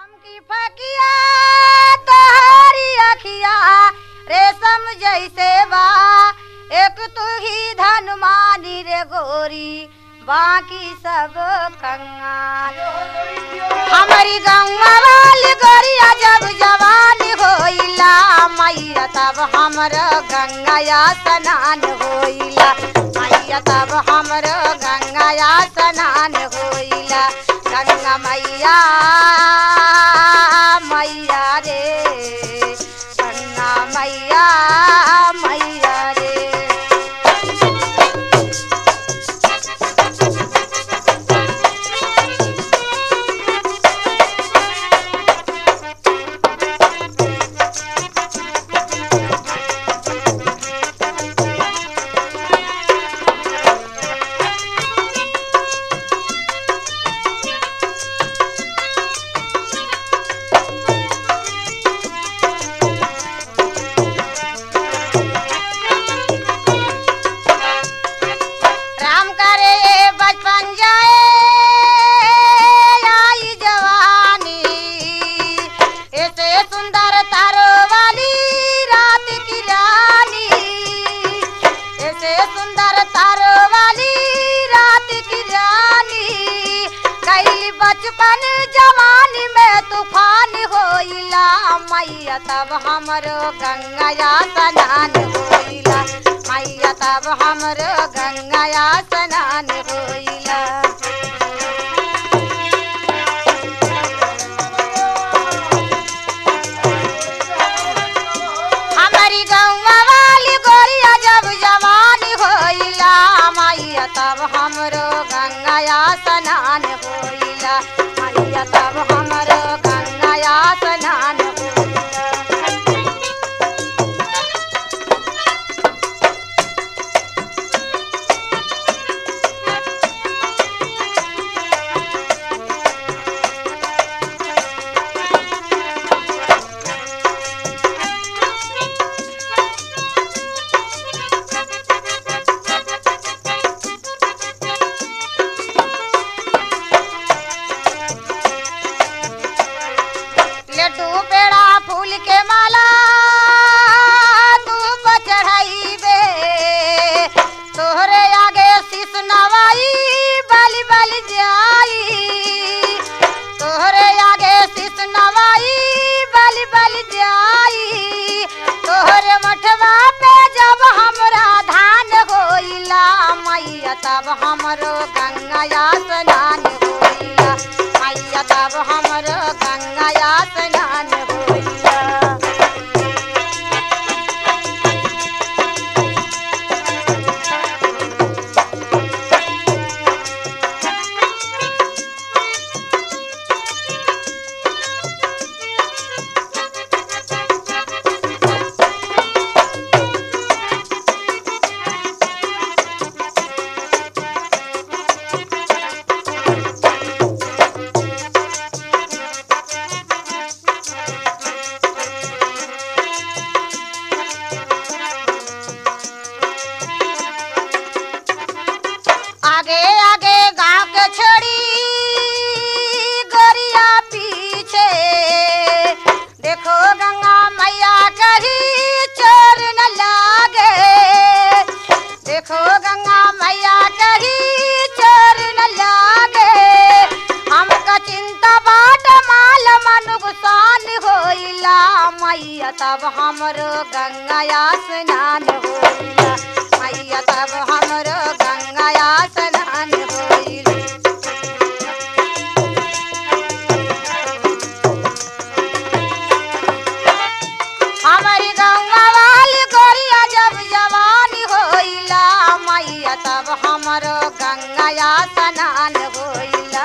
चमकी फकिया तोहरी अखिया रेशम जैसे बा एक तू ही धनुमानी रे गोरी बाकी सब कंगाल हमारी गौवा वाली गोरिया जब जवान होइला मैया तब हमर गंगाया स्नान होइला मैया तब हमर गंगाया स्नान होइला गंगा मैया मैया रे गंगा मैया मैया रे राम करे बचपन जाए आई जवानी ऐसे सुंदर तारो वाली रात की रानी ऐसे सुंदर तारो वाली रात की रानी कैली बचपन जवानी में तूफान होइला मैया तब हमरो गंगाया स्नान होइला मैया तब हमरो गंगाया स्नान होइला हमारी गौवा वाली गोरिया जब जवान होइला मैया तब हमरो गंगाया स्नान होइला मैया तब हमरो गंगाया स्नान होइला लड्डू पेड़ा फूल के माला धूप चढ़ाइबे तोहरे आगे शीस नवाई बलि बलि जाई तोहरे आगे शीस नवाई बलि बलि जाई तोहरे मठवा पे जब हमरा धान होइला मैया तब हमरो गंगाया स्नान होइला मैया तब हमरो गंगाया स्नान होइला आगे आगे गांव के छोड़ी गोरिया पीछे देखो गंगा मैया कहीं चोर न लागे देखो गंगा मैया कहीं चोर न लागे हमका चिंता बाट माल मनुगसान होइला मैया तब हमरो गंगाया स्नान होइला मैया तब हमरो गंगाया स्नान होइला हमारी गंगा वाली गोरिया जब जवानी होइला मैया तब हमरो गंगाया स्नान होइला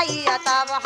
मैया तब